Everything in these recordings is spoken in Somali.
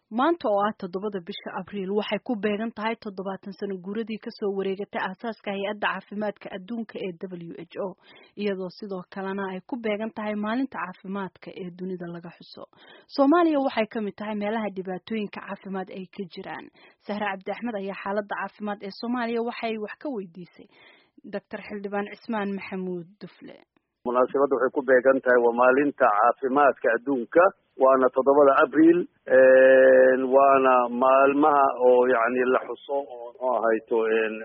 maanta oo ah toddobada bisha abriil waxay ku beegan tahay toddobaatan sano guuradii kasoo wareegatay aasaaska hay-adda caafimaadka adduunka ee w h o iyadoo sidoo kalena ay ku beegan tahay maalinta caafimaadka ee dunida laga xuso soomaaliya waxay kamid tahay meelaha dhibaatooyinka caafimaad ay ka jiraan sahre cabdi axmed ayaa xaalada caafimaad ee soomaaliya waxay wax ka weydiisay doctor xildhibaan cismaan maxamuud dufle munaasabadda waxay ku beegan tahay waa maalinta caafimaadka adduunka waana toddobada abriil waana maalmaha oo yani la xuso oo muxuu ahayto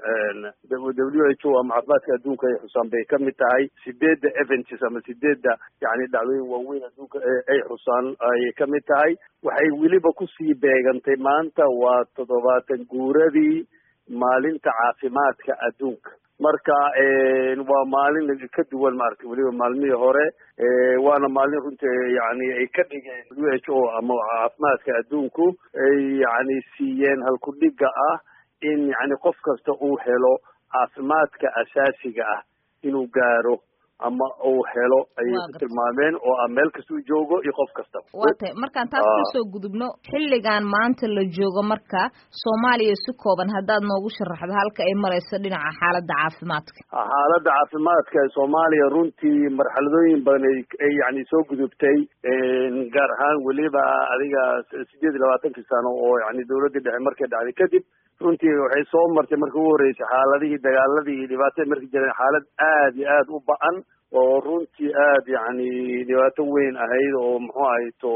w h o ama caafimaadka adduunka ay xusaan bay kamid tahay sideedda events ama sideedda yani dhacdooyin waaweyn adduunka ay xusaan ayay kamid tahay waxay weliba kusii beegantay maanta waa toddobaatan guuradii maalinta caafimaadka adduunka marka waa maalin ka duwan maaragtay weliba maalmihii hore waana maalin runtii yani ay ka dhigeen w h o ama caafimaadka adduunku ay yani siiyeen halkudhiga ah in yani qof kasta uu helo caafimaadka asaasiga ah inuu gaaro ama uu helo ayay ku tilmaameen oo ah meel kastuu joogo iyo qof kastaba waa tay markaan taas kasoo gudubno xilligan maanta la joogo marka soomaaliya si kooban haddaad noogu sharaxdo halka ay marayso dhinaca xaaladda caafimaadka xaaladda caafimaadka soomaaliya runtii marxaladooyin badan ay yani soo gudubtay gaar ahaan weliba adiga sideed iyo labaatankii sano oo yani dawladdii dhexe markay dhacday kadib runtii waxay soo martay marka ugu horreysay xaaladihii dagaaladii iyo dhibaatada markii jireen xaalad aad iyo aad u ba-an oo runtii aad yani dhibaato weyn ahayd oo muxuu ahayto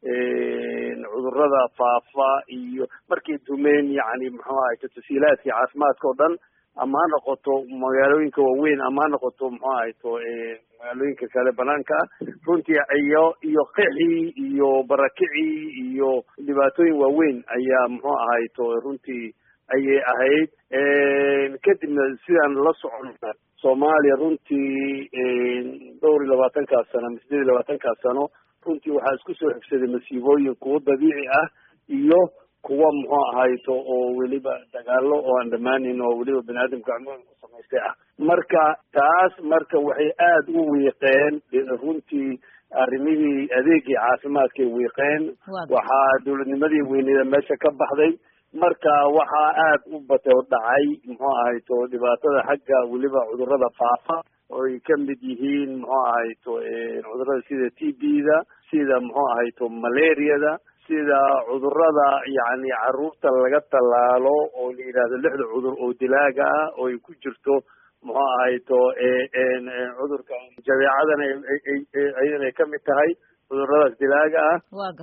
cudurada faafa iyo markay dumeen yani muxuu ahayto tasiilaadkii caafimaadka oo dhan ama ha noqoto magaalooyinka waaweyn ama ha noqoto muxuu ahayto magaalooyinka kale banaanka ah runtii iyo iyo qixii iyo barakicii iyo dhibaatooyin waaweyn ayaa muxuu ahayto runtii ayay ahayd kadibna sidaan la soconna soomaaliya runtii dhowr iyo labaatankaas sano ama sideed iyo labaatankaas sano runtii waxaa isku soo xigsaday masiibooyin kuwo dabiici ah iyo kuwa muxuu ahayto oo weliba dagaalo oo aan dhamaanin oo weliba bani aadamka gacmooyin ku samaystay ah marka taas marka waxay aada u wiiqeen runtii arrimihii adeegii caafimaadkay wiiqeen waxaa dawladnimadii weyneeda meesha ka baxday marka waxaa aad u batay oo dhacay muxuu ahayto dhibaatada xagga weliba cudurada faafa oo ay ka mid yihiin muxuu ahayto cudurada sida t b da sida muxuu ahayto malariada sida cudurada yani caruurta laga tallaalo oo la yidhahdo lixda cudur oo dilaaga ah oo ay ku jirto muxuu ahayto cudurka jabeecadana ayadana ay kamid tahay cuduradaas dilaaga ah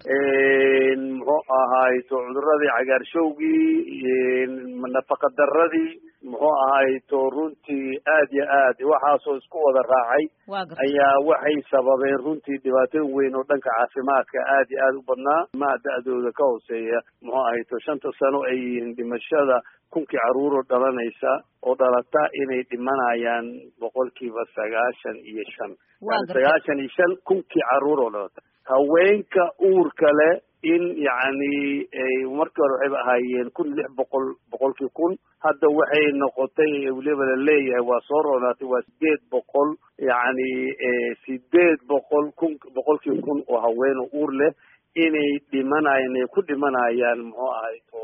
muxuu ahayto cuduradii cagaarshowgii nafaqa daradii muxuu ahayto runtii aad yo aad waxaasoo isku wada raacay ayaa waxay sababeen runtii dhibaatooyin weyn oo dhanka caafimaadka aad iyo aad u badnaa maha da-dooda ka hooseeya muxuu ahayto shanta sano ay yihiin dhimashada kunkii caruuroo dhalanaysa oo dhalata inay dhimanayaan boqolkiiba sagaashan iyo shan sagaashan iyo shan kunkii caruur oo dhalata haweenka uurka leh in yacni markii hore waxayba ahaayeen kun lix boqol boqolkii kun hadda waxay noqotay weliba la leeyahay waa soo roonaatay waa sideed boqol yacni sideed boqol kun boqolkii kun oo haween oo uur leh inay dhimanayaan ay ku dhimanayaan muxuu ahayto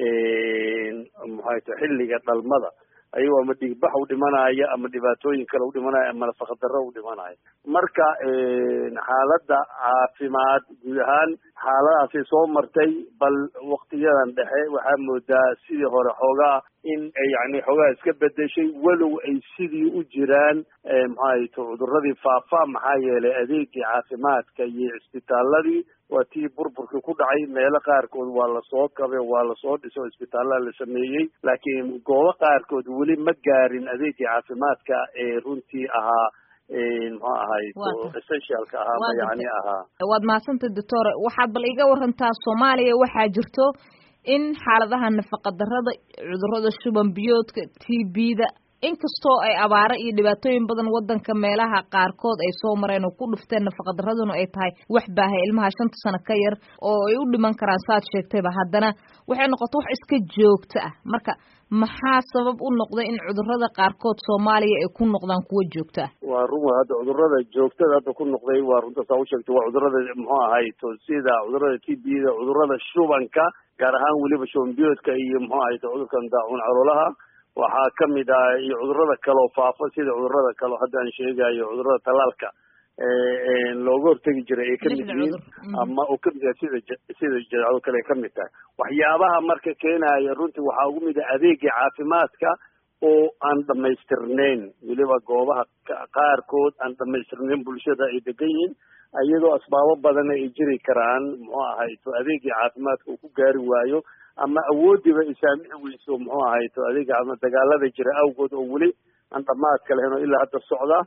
muxuu ahayto xilliga dhalmada ayagoo ama dhigbax u dhimanaya ama dhibaatooyin kale u dhimanaya ama nafaqadarro u dhimanaya marka xaaladda caafimaad guud ahaan xaaladaasay soo martay bal waktiyadan dhexe waxaa moodaa sidii hore xoogaa in yani xoogaa iska bedeshay walow ay sidii u jiraan maxaayto cuduradii faafa maxaa yeelay adeegii caafimaadka iyo cisbitaaladii waa tii burburkii ku dhacay meelo qaarkood waa lasoo kabe waa lasoo dhiso o isbitaallada la sameeyey laakiin goobo qaarkood weli ma gaarin adeegii caafimaadka ee runtii ahaa muxuu ahayto essentialka ahaa ma yani ahaa waad mahadsantay doctor waxaad bal iga warantaa soomaaliya waxaa jirto in xaaladaha nafaqa darada cudurada shuban biyoodka t b da inkastoo ay abaaro iyo dhibaatooyin badan wadanka meelaha qaarkood ay soo mareen oo ku dhufteen nafaqadaraduna ay tahay wax baahay ilmaha shanta sano ka yar oo ay u dhiman karaan saaad sheegtayba haddana waxay noqota wax iska joogto ah marka maxaa sabab u noqday in cudurada qaarkood soomaaliya ay ku noqdaan kuwo joogto ah waa run hadda cudurada joogtada hadda ku noqday waa runta saa u sheegtay waa cudurada muxuu ahay to sida cudurada t b da cudurada shubanka gaar ahaan weliba shubanbiyoodka iyo muxuu ahay to cudurkan daacuun caloolaha waxaa kamid ah iyo cudurada kaleo faafa sida cudurada kaleo hadda aan sheegayo cudurada talaalka looga hortegi jiray ay kamid yihiin ama oo kamid yahay sida sida jadeecado kale ay kamid tahay waxyaabaha marka keenaya runtii waxaa ugu mid ah adeegii caafimaadka oo aan dhamaystirnayn weliba goobaha qaarkood aan dhamaystirnayn bulshada ay degan yihiin iyadoo asbaabo badana ay jiri karaan muxuu ahay to adeegii caafimaadka uu ku gaari waayo ama awoodiiba ay saamici weyso muxuu ahay to adeegi caafimaad dagaalada jira awgood oo weli aan dhamaadka lahayn oo ilaa hadda socda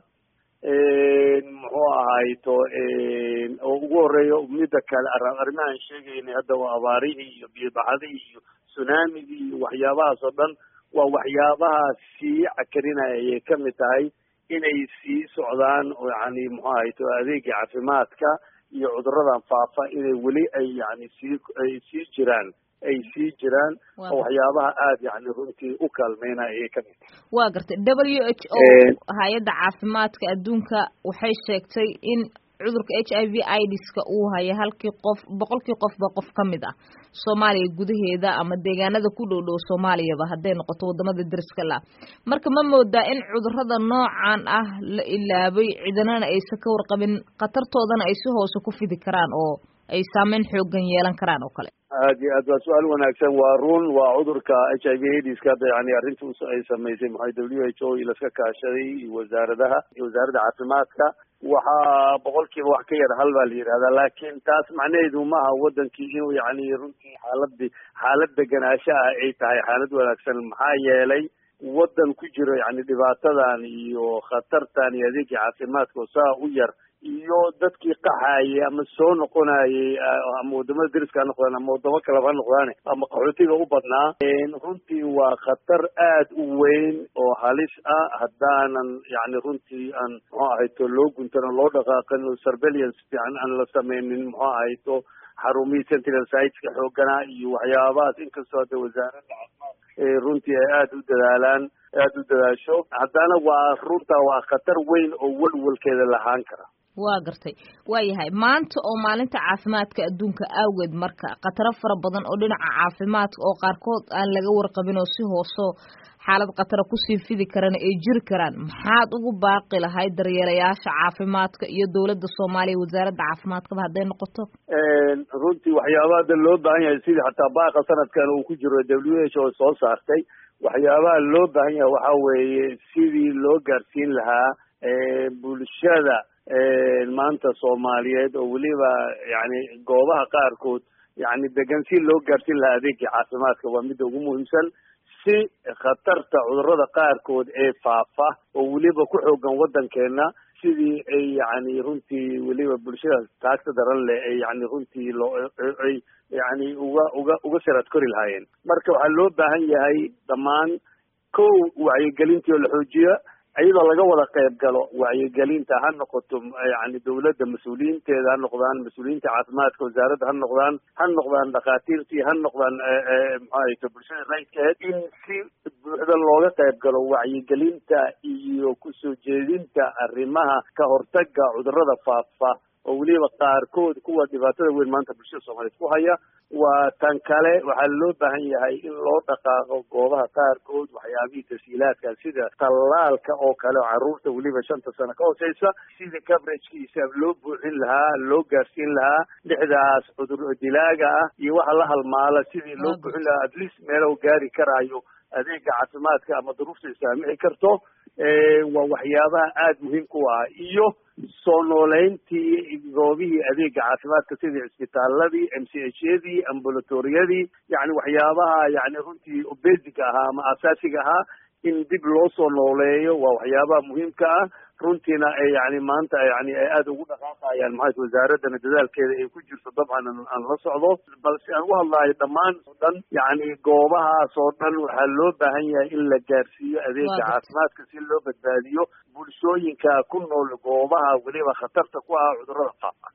muxuu ahay to oo ugu horeeyo mida kale arrimahan sheegaynay hadda waa abaarihii iyo biyobaxadihii iyo tsunamigii iyo waxyaabahaas oo dhan waa waxyaabaha sii cakarinaya ayay kamid tahay inay sii socdaan oo yani muxuu ahay to adeegii caafimaadka iyo cuduradan faafa inay weli ay yani sii ay sii jiraan ay sii jiraan oo waxyaabaha aada yani runtii u kaalmeynaya ayay kamid tahay waa gartay w h o hay-adda caafimaadka adduunka waxay sheegtay in cudurka h i v idska uu haya halkii qof boqolkii qofba qof ka mid ah soomaaliya gudaheeda ama deegaanada ku dhow dhow soomaaliyaba hadday noqoto wadamada deriska la marka ma moodaa in cudurada noocan ah la ilaabay cidanana aysan ka warqabin khatartoodana ay si hoose ku fidi karaan oo ay saameyn xoogan yeelan karaan oo kale aad iyo aad waa su-aal wanaagsan waa run waa cudurka h i v aidiska hadda yani arrinta ay samaysay maxay w h o laska kaashaday iyo wasaaradaha iyo wasaaradda caafimaadka waxaa boqolkiiba wax ka yar hal baa la yidhahdaa laakiin taas macnaheedu maaha wadankii inuu yani runtii xaaladii xaalad deganaansho ah ay tahay xaalad wanaagsan maxaa yeelay wadan ku jiro yani dhibaatadan iyo khatartan iyo adeegii caafimaadka oo saa u yar iyo dadkii qaxayay ama soo noqonayay ama wadamada deriska ha noqdaan ama wadamo kaleba ha noqdaane ama qaxootiga u badnaa runtii waa khatar aad u weyn oo halis ah haddaanan yani runtii aan muxuu ahayto loo guntan oo loo dhaqaaqin surveillance fiican aan la sameynin muxuu ahayto xarumihii sentinel siteska xooganaa iyo waxyaabahaas inkastoo hadda wasaaradda caafimaadka runtii ay aada u dadaalaan aada u dadaasho haddana waa runtaa waa khatar weyn oo welwelkeeda lahaan kara waa gartay waayahay maanta oo maalinta caafimaadka adduunka awgeed marka khataro fara badan oo dhinaca caafimaadka oo qaarkood aan laga warqabin oo si hooso xaalad khatara kusii fidi karana ay jiri karaan maxaad ugu baaqi lahayd daryeelayaasha caafimaadka iyo dowladda soomaaliya wasaaradda caafimaadkaba hadday noqoto runtii waxyaabaha hadda loo baahan yahay sidii xataa baaqa sanadkan uu ku jiro w h o soo saartay waxyaabaha loo baahan yahay waxa weeye sidii loo gaarsiin lahaa bulshada maanta soomaaliyeed oo weliba yani goobaha qaarkood yani degan si loo gaarsiin lahaa adeegii caafimaadka waa midda ugu muhiimsan si khatarta cudurada qaarkood ee faafa oo weliba ku xoogan waddankeena sidii ay yani runtii weliba bulshada taagta daran leh ay yani runtii loo ay yani uga uga uga saraad kori lahaayeen marka waxaa loo baahan yahay dhammaan kow wacyigelintii oo la xoojiya iyadoo laga wada qayb galo wacyigelinta ha noqoto yani dawladda mas-uuliyiinteeda ha noqdaan mas-uuliyiinta caafimaadka wasaaradda ha noqdaan ha noqdaan dhakhaatiirtii ha noqdaan maxaayto bulshada rayidkeed in si buuxda looga qayb galo wacyigelinta iyo kusoo jeedinta arrimaha ka hortaga cudurada faafa oo weliba qaarkood kuwa dhibaatada weyn maanta bulshada soomaaliyeed ku haya waa tan kale waxaa loo baahan yahay in loo dhaqaaqo goobaha qaarkood waxyaabihii tasiilaadka sida tallaalka oo kale oo carruurta weliba shanta sano ka hooseysa sidii coveragkiisa loo buuxin lahaa loo gaarsiin lahaa lixdaas cudur dilaaga ah iyo waxa la halmaala sidii loo buuxin lahaa at least meelo gaari karaayo adeega caafimaadka ama duruufta isaamixi karto waa waxyaabaha aada muhiimka u ah iyo soo nooleyntii goobihii adeega caafimaadka sidii cisbitaaladii m c h yadii ambulatoriyadii yani waxyaabaha yani runtii basic ahaa ama asaasiga ahaa in dib loo soo nooleeyo waa waxyaabaha muhiimka ah runtiina yani maanta yani ay aada ugu dhaqaaqayaan maxaa wasaaradana dadaalkeeda ay ku jirto dabcan aan la socdo balse aan u hadlayo dhammaan oo dhan yani goobahaas oo dhan waxaa loo baahan yahay in la gaarsiiyo adeega caafimaadka si loo badbaadiyo bulshooyinka ku nool goobaha weliba khatarta ku ah cudurrada faafa